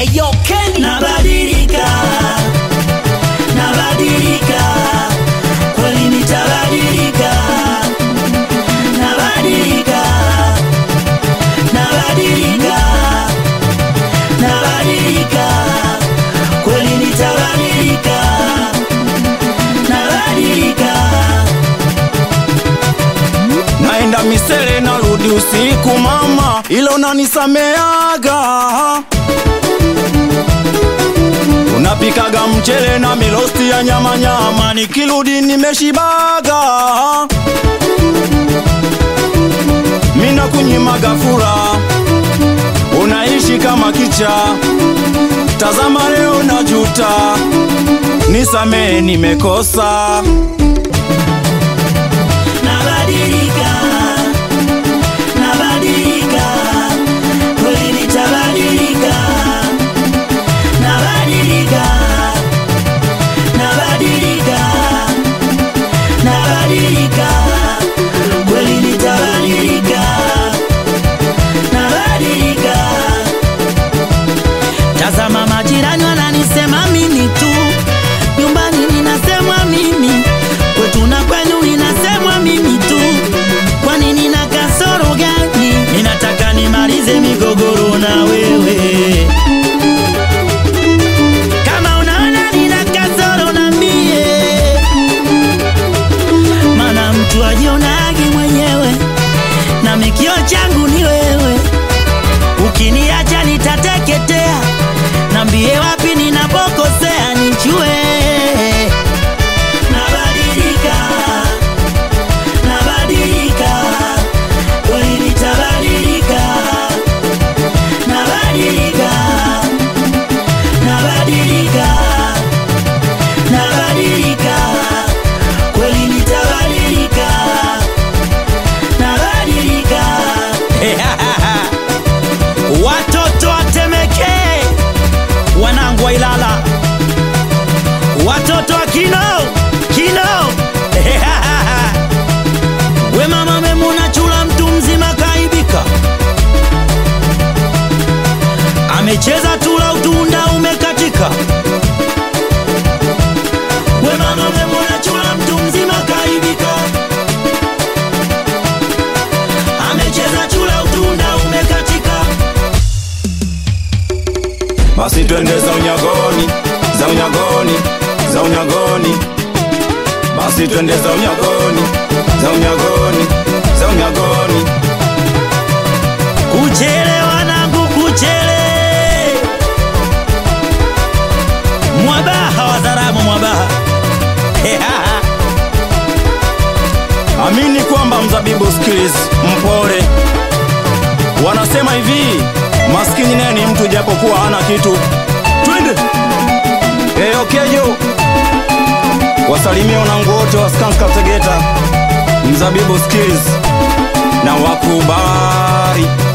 Eyo Kenny nabadilika nabadilika kweli nitabadilika nabadilika nabadilika nabadilika kweli nitabadilika nabadilika naenda misele narudi usiku mama, ila unanisameaga. Unapikaga mchele na milosti ya nyama nyama, nikirudi nimeshibaga. Mina kunyimaga fura, unaishi kama kicha. Tazama leo najuta, nisamee nimekosa. nabadilika nabadilika kweli nitabadilika nabadilika nabadilika nabadilika kweli nitabadilika nabadilika tazama majirani wananisema mimi tu nyumbani ninasemwa mimi kwetu na kwenu ninasemwa mimi tu kwani nina kasoro gani ninataka nimalize migogoro na wewe kama unaona nina kasoro na mie mana mtu ajionagi mwenyewe na mikio changu ni wewe ukiniacha nitateketea nambie wapi ninapokosea nichue nabadilika nabadilika kweli nitabadilika nabadilika nabadilika nabadilika kweli nitabadilika nabadilika watoto watemeke wanangu wa Ilala watoto wa kino kino we mama memuna chula mtu mzima kaibika amecheza tula utunda umekatika we mama memuna chula mtu mzima kaibika amecheza chula utunda umekatika basi twende za unyagoni za unyagoni za unyagoni basi twende za unyagoni za unyagoni za unyagoni kuchele wanangu kuchele mwabaha wadharamu mwabaha amini kwamba mzabibu skills mpole wanasema hivi maskini naye ni mtu japokuwa hana kitu twende eyokejo wasalimia wanangu wote wa skanska tegeta mzabibu skills na wakubali